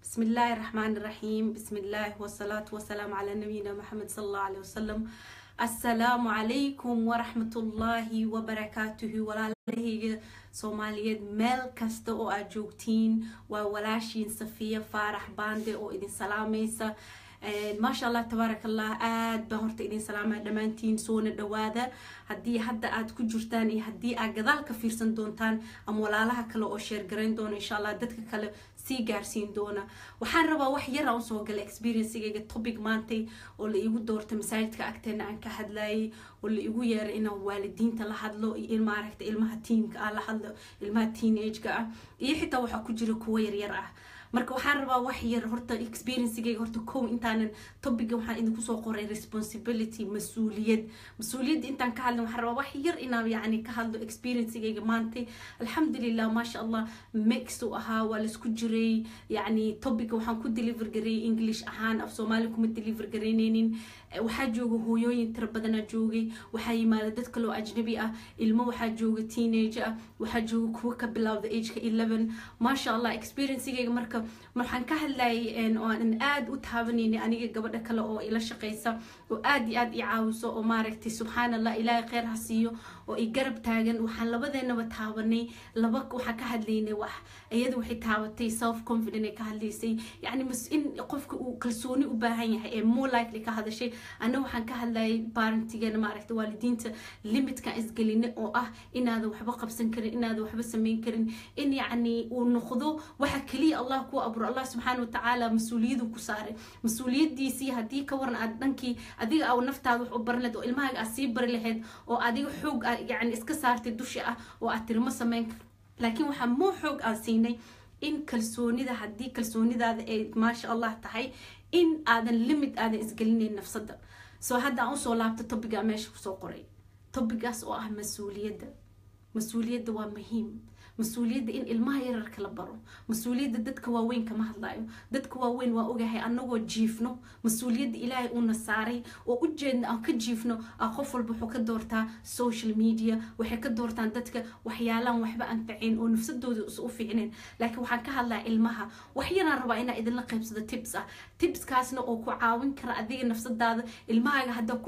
بسم الله الرحمن الرحيم بسم الله والصلاة والسلام على نبينا محمد صلى الله عليه وسلم السلام عليكم ورحمة الله وبركاته walaalahayga soomaaliyeed meel kasta oo aad joogtiin waa walaashiin safiya faarax baande oo idin salaamaysa maasha allah tabaaraka allah aad baan horta idin salaamaya dhammaantiin soona dhawaada haddii hadda aad ku jirtaan iyo haddii aad gadaal ka fiirsan doontaan ama walaalaha kale oo sheergarayn doona insha allah dadka kale sii gaarsiin doona waxaan rabaa wax yar aan usoo galay experiencegayga topic maantay oo la iigu doortay masaajidka agteena aan ka hadlayay oo la igu yeeray inaan waalidiinta la hadlo iyo in maaragta ilmaha tiinka ah la hadlo ilmaha teenage-ka ah iyo xitaa waxaa ku jira kuwo yaryar ah marka waxaan rabaa wax yar horta experiencegayga horta kow intaanan topiga waxaan idinku soo qoray responsibility mas-uuliyad mas-uuliyadda intaan ka hadlin waxaan rabaa wax yar inaan yacni ka hadlo experiencegayga maantay alxamdulilah maasha allah mix u ahaa waa laisku jiray yacni topiga waxaan ku deliver gareeyay english ahaan af soomaali kuma deliver garaynaynin waxaa jooga hooyooyin tiro badanaa joogay waxaa yimaada dad kaloo ajnabi ah ilmo waxaa jooga teenage ah waxaa jooga kuwo ka bilowda ageka eleven maasha allah experiencegayga marka waxaan ka hadlayay oo aan aada u taabanaynay aniga gabadha kale oo ila shaqaysa oo aada iyo aada i caawiso oo maaragtay subxaan allah ilaahay kheyr ha siiyo oo i garab taagan waxaan labadeenaba taabanay laba waxaan ka hadlaynay wax iyada waxay taabatay self confident ay ka hadlaysay yacni in qofka uu kalsooni u baahan yahay ee more likely ka hadashay anna waxaan ka hadlayay parentigana maaragtay waalidiinta limitkan isgeline oo ah inaadan waxba qabsan karin inaadan waxba samayn karin in yacni uu noqdo waxa keliya allah ku aburo allah subxaana watacaala mas-uuliyadu ku saaray mas-uuliyadiisii haddii ka waran aad dhankii adiga aa naftaada wax u baran lahed oo ilmahaaga aad sii bari lahayd oo adiga xoog yani iska saartay dusha ah oo aad tirmo samayn laakiin waxaa moo xoog aan siinay in kalsoonida haddii kalsoonidaada ay maasha allah tahay in aadan limit aadan isgelinayn nafsada soo hadda aan usoo laabto tobiga meesha kusoo qoray tobigaas oo ah mas-uuliyadda mas-uuliyadda waa muhiim mas-uuliyadda in ilmaha yararka la baro mas-uuliyadda dadka waaweyn kama hadlayo dadka waaweyn waa ogahay anagoo jiifno mas-uuliyadda ilaahay uuna saaray oo ujeedna aan ka jiifno a qof walba wuxuu ka doortaa social media waxay ka doortaan dadka waxyaalaan waxba anfacayn oo nafsadooda u fiicneen laakiin waxaan ka hadlaa ilmaha wax yaraan rabaa inaa idinla qaybsado tips ah tipskaasna oo ku caawin kara adiga nafsadaada ilmahaaga haddaa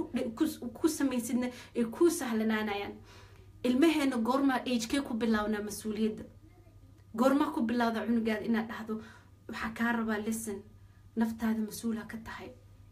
ku samaysidna ay kuu sahlanaanayaan ilmaheena goormaa agekee ku bilaabnaa mas-uuliyadda goormaa ku bilowda cunugaada inaad dhahdo waxaa kaa rabaa lesson naftaada mas-uulha ka tahay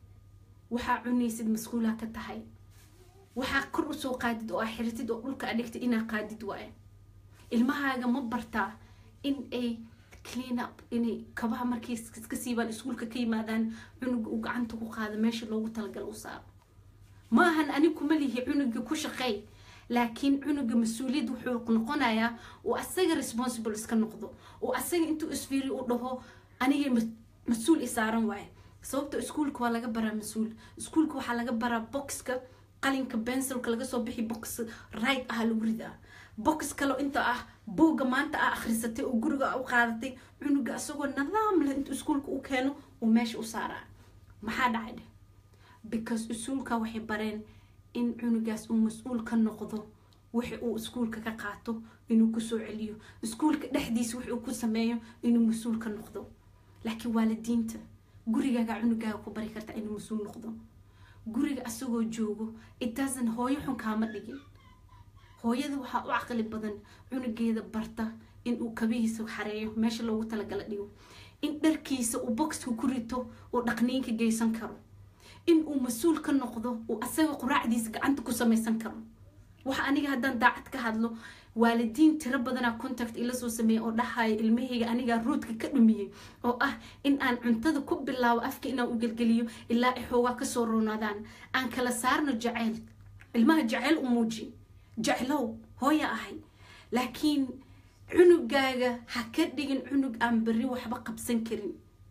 waxaa cunaysid mas-uulha ka tahay waxaa kor usoo qaadid oo aa xiritid oo dhulka adhigtid inaa qaadid waaye ilmahaaga ma bartaa in ay clean up inay kabaha markay iska siibaan iskuulka ka yimaadaan cunuga uu gacanta ku qaado meesha loogu talagalo u saaro ma ahan ani kuma lihi cunuga ku shaqeey laakiin cunuga mas-uuliyad wuxuu noqonayaa uu asaga responsible iska noqdo oo asaga intuu isfiiri u dhaho anigay mas-uul i saaran waaye sababta iskuulka waa laga baraa mas-uul iskuulka waxaa laga baraa boxka qalinka bensilka laga soo bixi box right ah lagu ridaa box kale inta ah buugga maanta ah akhrisatay oo guriga u qaadatay cunuga asagoo nidaam leh intuu iskuulka u keeno uu meesha u saaraa maxaa dhacay dheh because iskuulka waxay bareen in cunugaas uu mas-uul ka noqdo wixi uu iskuulka ka qaato inuu kusoo celiyo iskuulka dhexdiisa wix uu ku sameeyo inuu mas-uul ka noqdo laakiin waalidiinta gurigaaga cunugaaga ku bari karta inuu mas-uul noqdo guriga asagoo joogo itaasan hooyo xun kaama dhigin hooyada waxaa u caqli badan cunugeeda barta inuu kabihiisa xareeyo meesha loogu talagala dhigo in dharkiisa uu boxka ku rito uu dhaqniinka geysan karo in uu mas-uul ka noqdo uu asaga quraacdiisa gacanta ku samaysan karo waxa aniga haddaan daacad ka hadlo waalidiin tiro badanaa contact ila soo sameeyay oo dhahaya ilmahayga anigaa roodka ka dhumiyey oo ah in aan cuntada ku bilaabo afka inaan u gelgeliyo ilaa ay xoogaa kasoo roonaadaan aan kala saarno jaceyl ilmaha jaceyl u muuji jeclow hooya ahay laakiin cunugaaga ha ka dhigin cunug aan berri waxba qabsan karin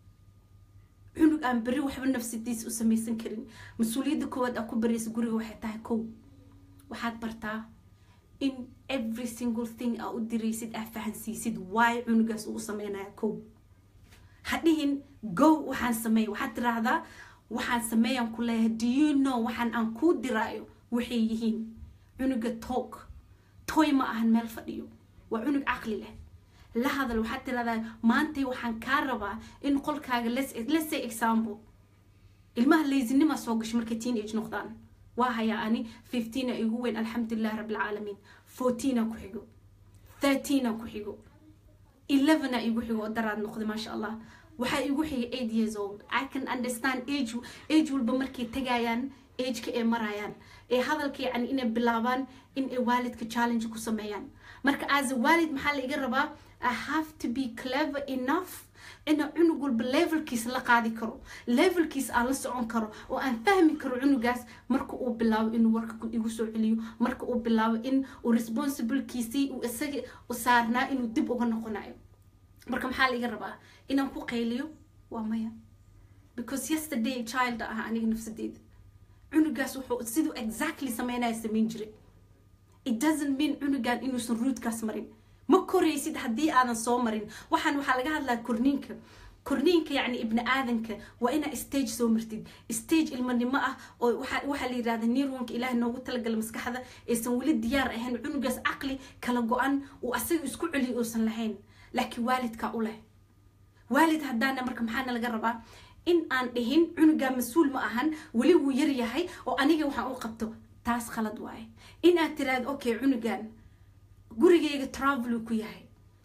cunug aan berri waxba nafsadiisa u samaysan karin mas-uuliyadda koowaad aa ku baraysa guriga waxay tahay kow waxaad bartaa in every single thing aa u diraysid aa fahansiisid waay cunugaas uu sameynaya kow ha dhihin go waxaan sameey waxaad tiraahdaa waxaan sameeyaan ku leeyahay do you know waxaan aan kuu diraayo waxay yihiin cunuga toog toy ma ahan meel fadhiyo waa cunug caqli leh la hadal waxaad tiradaa maantay waxaan kaa rabaa in qolkaaga let's say example ilmaha laysinima soo gasho markay teenage noqdaan waa hayaa ani fifteena igu weyn alxamdulilah rabbilcaalamiin fourteena ku xigo thirteena ku xigo elevena igu xigo oo daraad noqday maasha allah waxaa igu xigay eight years old i can understand age age walba markay tagayaan ageka ay marayaan ee hadalka yacni inay bilaabaan in ay waalidka challenge ku sameeyaan marka as a waalid maxaa la iga rabaa i have to be clever enough ina cunug walba levelkiis la qaadi karo levelkiis aan la socon karo oo aan fahmi karo cunugaas marka uu bilaabo inuu warka igu soo celiyo marka uu bilaabo in uu responsibilkiisii uu isaga u saarnaa inuu dib uga noqonayo marka maxaa la iga rabaa inaan ku qayliyo waa maya because yesterday child ah aniga nafsadeeda cunugaas wuxuu siduu exactly sameynaya sameyn jiray it doesn't mean cunugan inuusan ruudkaas marin ma koraysid haddii aadan soo marin waxaan waxaa laga hadlaa korniinka korniinka yacni ibni aadanka waa inaa stage soo martid stage ilmanimo ah oo waxaa la yidhahda nirwanka ilaah noogu talagala maskaxda aysan weli diyaar ahayn cunugaas caqli kala go-an uu asaga isku celiyo uusan lahayn laakiin waalidka u leh waalid haddaana marka maxaana laga rabaa in aan dhihin cunugaa mas-uul ma ahan weli wuu yar yahay oo aniga waxaan u qabto taas khalad waaye in aad tiraahdo okay cunugan gurigayga traveluu ku yahay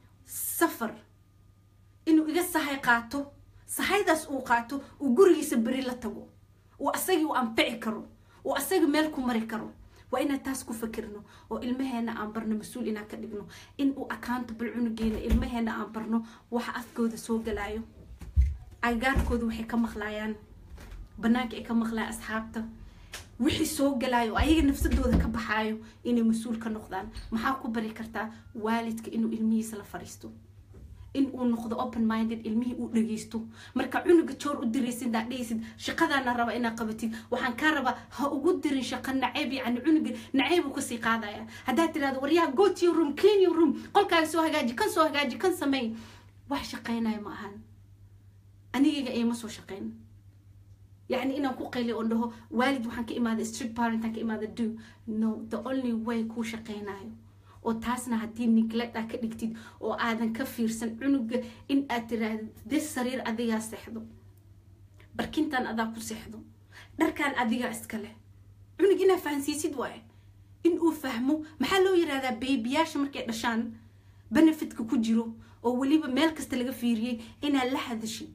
safar inuu iga sahay qaato sahaydaas uu qaato uu gurigiisa beri la tago uu asagii u anfici karo uu asaga meel ku mari karo waa inaan taas ku fakirno oo ilmaheena aan barno mas-uul inaan ka dhigno in uu accountable cunugeena ilmaheena aan barno waxa afkooda soo galaayo agaarkooda waxay ka maqlaayaan banaanka ay ka maqlayaan asxaabta wixii soo galaayo oo ayaga nafsadooda ka baxaayo inay mas-uul ka noqdaan maxaa ku bari kartaa waalidka inuu ilmihiisa la fariisto in uu noqdo open minded ilmihii uu dhageysto marka cunuga joor u diraysid aa dhehaysid shaqadaana raba inaad qabatid waxaan kaa rabaa ha ugu dirin shaqa nacayb yacni cunuga nacayb uu kasii qaadaya haddaad tirahdo waryaha go to your room clean your room qolkaaga soo hagaaji kan soo hagaaji kan sameey wax shaqaynayo ma ahan anigayga ayma soo shaqayn يعني إنا كو قيلي أنه والد وحن كإمادة strict parent هن كإمادة do no the only way كو شقينايو oo taasna haddii neglect aa ka dhigtid oo aadan ka fiirsan cunuga in aad tiraahdo dis sariir adigaa seexdo barkintan adaa ku seexdo dharkan adigaa iska leh cunug inaa fahansiisid waaye in uu fahmo maxaa loo yirahdaa beebiyaasha markay dhashaan benefitka ku jiro oo weliba meel kasta laga fiiriyey inaad la hadashid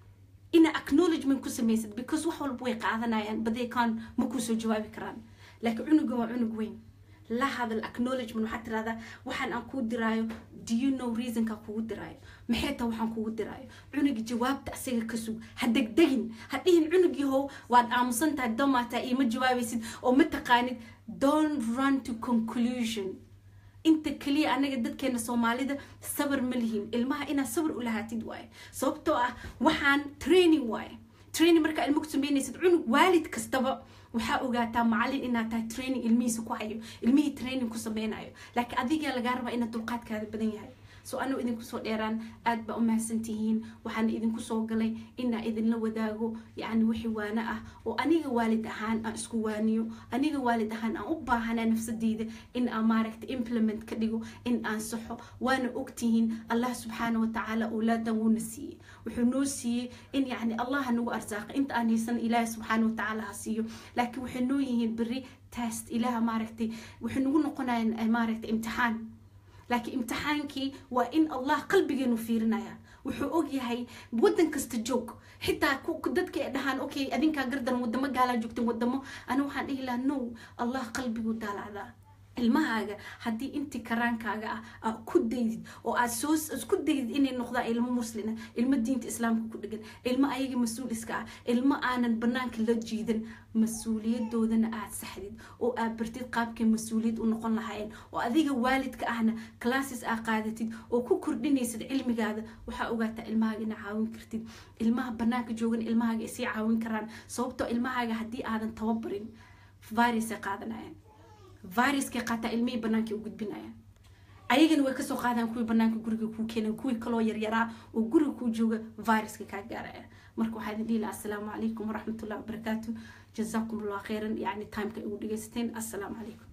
ina acknowledgement ku samaysid because wax walba way qaadanayaan baday kaan ma kuusoo jawaabi karaan laakiin cunuga waa cunug weyn la hadal acknowledgement waxaad tirahdaa waxaan aan kuu diraayo do you know reasonka kugu diraayo maxay taa waxaan kugu diraayo cunuga jawaabta asaga ka sug ha degdegin ha dhihin cunug yahow waad aamusan tahay domaataa iima jawaabaysid oo ma taqaanid don't run to conclusion inta kaliya anaga dadkeena soomaalida sabar ma lihin ilmaha inaad sabar u lahaatid waaye sababtoo ah waxaan training waaye training markaa ilmo ku sameynaysid cunug waalid kastaba waxaa ogaataa macalin inaad tahay training ilmihiisa ku hayo ilmihii training ku sameynayo laakiin adigaa lagaa rabaa inaad dulqaadkaada badan yahay so anuu idinku soo dheeraan aad baa u mahadsantihiin waxaana idinku soo galay inaa idinla wadaago yacni wixii waano ah oo aniga waalid ahaan aan isku waaniyo aniga waalid ahaan aan u baahanaa nafsadeyda in aan maaragta implement ka dhigo in aan saxo waana ogtihiin allah subxaana watacaala awlaadan wuuna siiyey wuxuu noo siiyey in yacni allaha nagu arsaaqa inta aan haysan ilaahi subxaana watacaala ha siiyo laakiin waxay noo yihiin beri test ilaaha maaragtay waxay nagu noqonayaan maaragta imtixaan laakiin imtixaankii waa in allah qalbigeenu fiirinaya wuxuu og yahay wadan kasta joog xitaa dadka ay dhahaan okay adinkaa gardan wadamo gaalaa joogtan wadamo ana waxaan dhihi lahaa no allah qalbigu daalacdaa ilmahaaga haddii intii karaankaaga ah aad ku daydid oo aad soo isku daydid inay noqdaan ilmo muslina ilmo diinta islaamka ku dhegan ilmo ayaga mas-uul iska ah ilmo aanan banaanka la jiidan mas-uuliyadoodana aad saxdid oo aad bartid qaabkay mas-uuliyad u noqon lahaayeen oo adiga waalidka ahna classes aa qaadatid oo ku kordhinaysid cilmigaada waxaa ogaataa ilmahaaga ina caawin kartid ilmaha banaanka joogan ilmahaaga isii caawin karaan sababtoo ilmahaaga haddii aadan tababarin virusay qaadanayaan viruskay qaataa ilmihii banaanka u gudbinayaan ayagana way kasoo qaadaan kuwii banaanka guriga kuu keenan kuwii kaloo yaryaraa oo guriga kuu jooga viruska kaa gaaraya marka waxaa idin dhihi laha assalaamu calaykum waraxmatullahi wabarakaatu jazaakum allah khayran yacni timeka igu dhegaysateen assalaamu calaykum